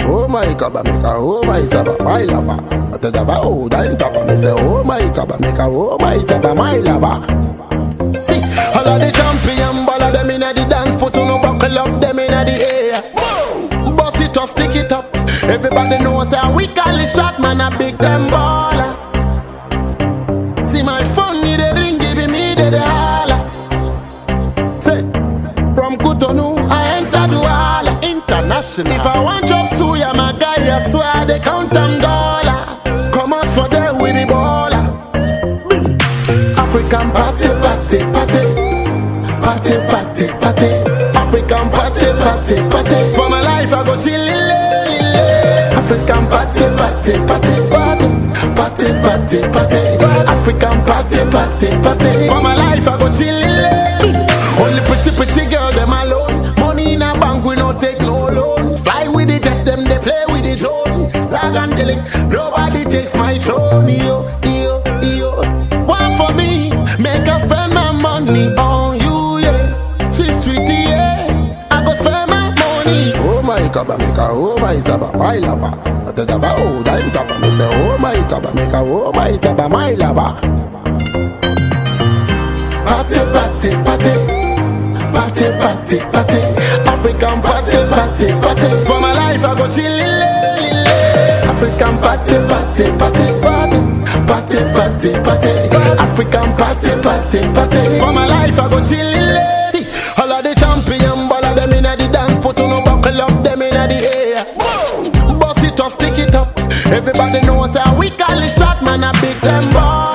Oh my kaba make a oh my saba my lover. I tell the oh dime tapa me say oh my kaba make a oh my saba my lover. See, all of the champion ball of them inna the dance, put on no buckle up them inna the air. Bust it up, stick it up. Everybody knows how we call it shot man a big time baller. See my phone need a ring, give me the the holla. Say, from Cotonou I enter Douala international. If I want job suya, my guy I swear they count them dollar. Come out for them with the baller. African party, party, party. Party, party, party. African party, party, party. For my life, I go chillin', African party, party, party, party. Party, party, party. African party, party, party. For my life, I go chillin', Only pretty, pretty girl, them alone. Money in a bank, we no take no loan. Fly with the jet, them they play with the drone. Zag and Dilly, nobody takes my throne. Yo, yo, yo. One for me, make us spend my money on you, yeah. Sweet, sweetie, yeah. I go spend my money. Oh my kaba make a oh my saba my lover. I tell the oh dime tapa me say oh my kaba make a oh my saba my lover. Party, party, party. Party, party, party. African party, party, party. For my life, I go chillin', African party, party, party, party. Party, party, party. African party, party, party. For my life, I go chillin'. See, all of the champion ball of them inna the dance, put on no buckle up them inna the air. Bust it up, stick it up. Everybody knows how we call it shot, man, a big time baller.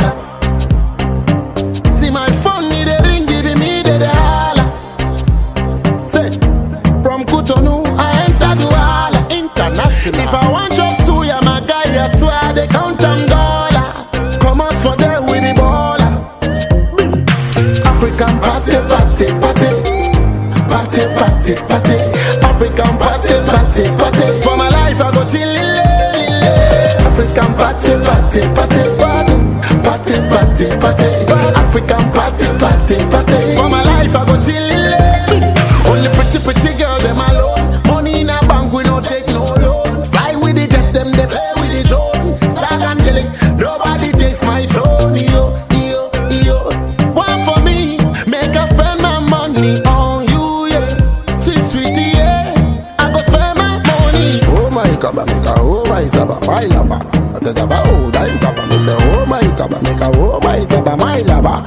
See my phone need a ring, giving me the, the holla. Say, from Cotonou, I enter Douala international. If I want job suya, my guy, I swear they count them dollar. Come out for them with the baller. African party, party, party. Party, party, party. African party, party, party. For my life, I go chillin'. African party, party, party, party. Party, party, party. African party, party, party. For my life, I go chillin'. Only pretty, pretty girl, them alone. Money in a bank, we don't take no loan. Fly with the jet, them they play with the drone. Zag and Dilly, nobody takes my throne. Yo, yo, yo. One for me, make us spend my money on you, yeah. Sweet, sweetie, yeah. I go spend my money. Oh my kaba make a oh my saba my lover. I tell the oh dime kaba me say oh my kaba make a oh my saba my lover.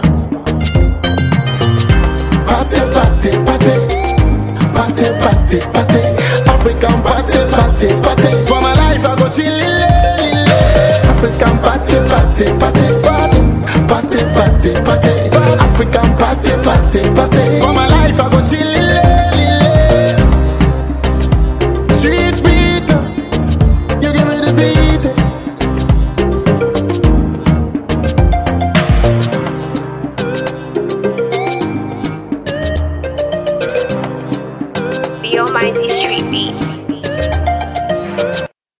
Party, party, party. Party, party, party. African party, party, party. For my life, I go chillin'. African party, party, party, party. Party, party, party. African party, party, party. For my life,